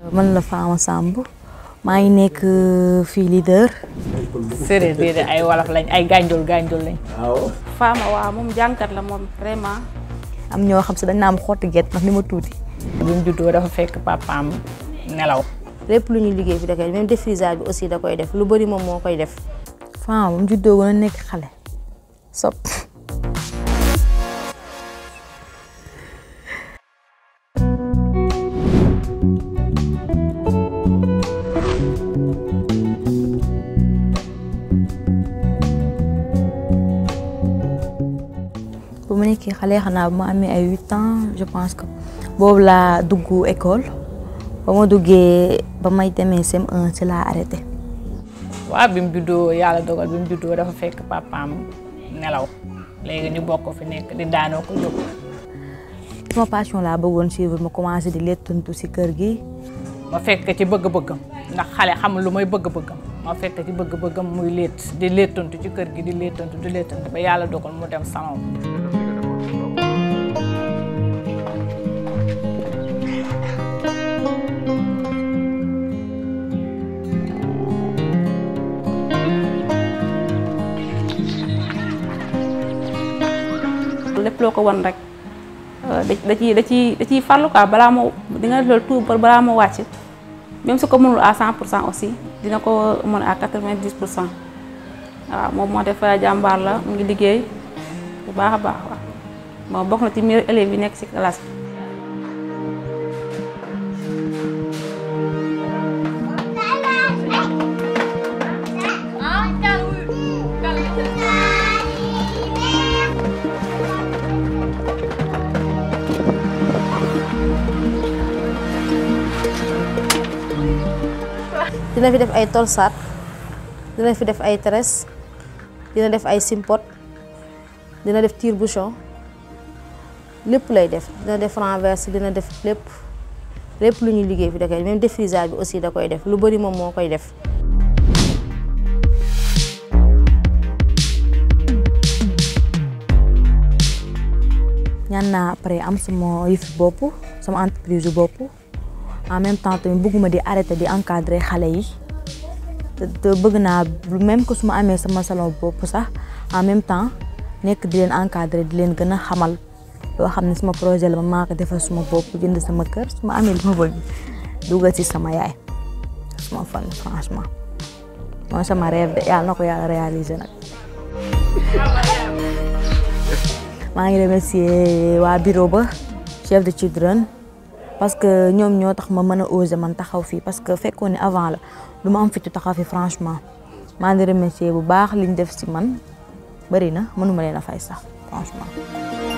man la Fama Samb maa ngi nekk fii leader. séeréer déedéet ay wolof lañ ay gànjol gànjol lañ. waaw. Fama waaw moom jàngkat la moom vraiment. am ñoo xam si dañ naa am xotti gerte ndax ni ma tuuti. bi mu juddoo dafa fekk papaam nelaw. lépp lu ñuy liggéey fi da koy même défrisage bi aussi da koy def lu bëri moom moo koy def. Fama ba mu juddoo gën a nekk xale. sop bu ma nekkee xale xanaa bu ma amee ay huit ans je pense que boobu laa dugg école ba ma duggee ba may demee CM1 ci laa arrêté. waaw bi mu juddoo yàlla dogal bi mu juddoo dafa fekk papaam nelaw léegi ñu bokk fi nekk di daanoo ko jóg. sama passion laa bëggoon suivre ma commencé di lettantu ci kër gi. ma fekk ci bëgg-bëggam ndax xale xamul lu mooy bëgg-bëggam ma fekk ci bëgg-bëggam muy létt di lettantu ci kër gi di lettantu di lettantu ba yàlla dogal mu dem salon. lépp loo ko won rek da ciy da ciy da ciy farlu quoi balaa moo di nga def loolu tout balaa moo wàcc même su ko mënul à 100 pour cent aussi dina ko mën à 90 pour cent waaw moom moo def jàmbaar la mu ngi liggéey bu baax a baax waaw moom bokk na ci meilleurs élèves yi nekk ci classe bi. dina fi def ay tolsaat dina fi def ay tresse dina def ay simpot dina def tire bouchon lépp lay def dina def renverse dina def lépp lépp lu ñuy liggéey fi da koy même défrisage bi aussi da koy def lu bari moom moo koy def. ñaan naa après am sama yëfi bopp sama entreprise yu bopp. en même temps tamit bëgguma di arrêter di encadrer xale yi te bëgg naa même que su ma amee sama salon bopp sax en même temps nekk di leen encadrer di leen gën a xamal loo xam ne sama projet la ma maa ko defal suma bopp jënd sama kër su ma amee li ma bëgg dugal ci sama yaay suma fan franchement mooy sama rêve de yàlla na ko yàlla réaliser nag maa ngi remercier waa bureau ba chef de children parce que ñoom ñoo tax ma mën a oser man taxaw fii parce que fekkoon ne avant la du ma am fitu taxaw fi franchement maa ngi remercier bu baax liñ def ci man bari na mënuma leen a fay sax franchement